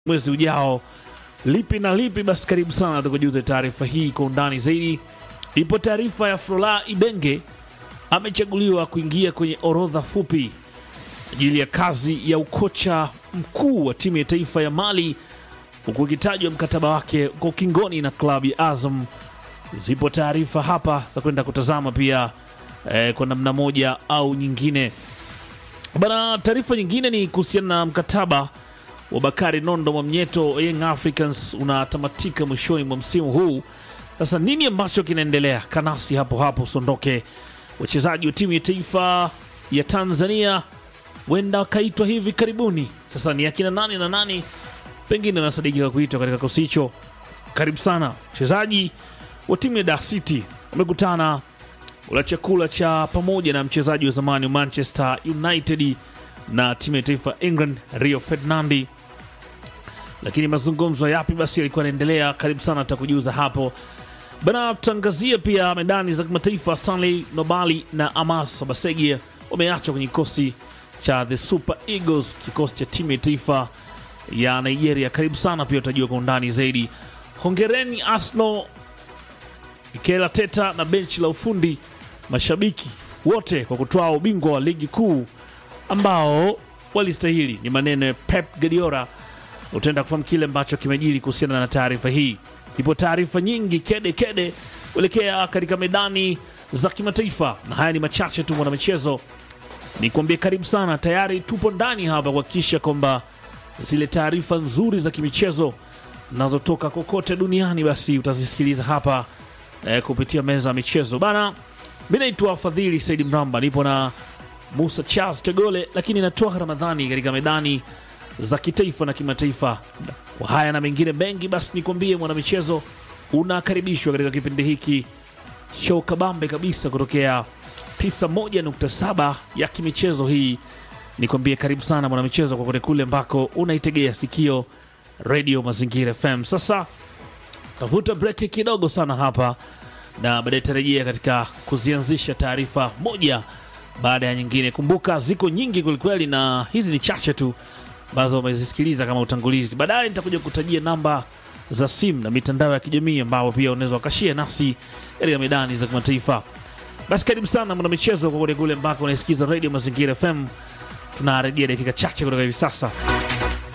mwezi ujao. Lipi na lipi? Basi karibu sana tukujuze taarifa hii kwa undani zaidi. Ipo taarifa ya Frola Ibenge amechaguliwa kuingia kwenye orodha fupi ajili ya kazi ya ukocha mkuu wa timu ya taifa ya Mali, huku ikitajwa mkataba wake uko ukingoni na klabu ya Azam. Zipo taarifa hapa za kwenda kutazama pia eh, kwa namna moja au nyingine. Bana, taarifa nyingine ni kuhusiana na mkataba wa Bakari Nondo Mwamnyeto Young Africans unatamatika mwishoni mwa msimu huu. Sasa nini ambacho kinaendelea? Kanasi hapo hapo, usiondoke. Wachezaji wa timu ya taifa ya Tanzania wenda wakaitwa hivi karibuni. Sasa ni akina nani na nani pengine wanasadikika kuitwa katika kikosi hicho? Karibu sana. Wachezaji wa timu ya Dar City wamekutana kula chakula cha pamoja na mchezaji wa zamani wa Manchester United na timu ya taifa England Rio Ferdinandi. Lakini mazungumzo yapi basi yalikuwa yanaendelea? Karibu sana, tutakujuza hapo bana. Tutaangazia pia medani za kimataifa. Stanley Nobali na Amas Basegia wameachwa kwenye kikosi cha the Super Eagles, kikosi cha timu ya taifa ya Nigeria. Karibu sana, pia utajua kwa undani zaidi. Hongereni Arsenal, Mikel Arteta na benchi la ufundi, mashabiki wote kwa kutwaa ubingwa wa ligi kuu ambao walistahili. Ni maneno ya Pep Guardiola. Utaenda kufahamu kile ambacho kimejiri kuhusiana na taarifa hii. Ipo taarifa nyingi kede kede kuelekea katika medani za kimataifa, na haya ni machache tu mwanamichezo ni kuambia karibu sana. Tayari tupo ndani hapa kuhakikisha kwamba zile taarifa nzuri za kimichezo zinazotoka kokote duniani basi utazisikiliza hapa eh, kupitia meza ya michezo bana. Mi naitwa Fadhili Saidi Mramba, nipo na Musa Charles Tegole, lakini natoa Ramadhani katika medani za kitaifa na kimataifa. Kwa haya na mengine mengi, basi nikwambie mwanamichezo, unakaribishwa katika kipindi hiki show kabambe kabisa kutokea 91.7 ya kimichezo. Hii nikwambie karibu sana mwanamichezo, kwa kote kule ambako unaitegea sikio Radio Mazingira FM. Sasa tavuta breki kidogo sana hapa na baadaye tarejea katika kuzianzisha taarifa moja baada ya nyingine. Kumbuka ziko nyingi kwelikweli, na hizi ni chache tu ambazo wamezisikiliza kama utangulizi. Baadaye nitakuja kutajia namba za simu na mitandao ya kijamii ambao pia unaweza wakashia nasi katika medani za kimataifa. Basi karibu sana mwanamichezo, kwa kote kule ambako unaisikiza Radio Mazingira FM. Tunarejea dakika chache kutoka hivi sasa.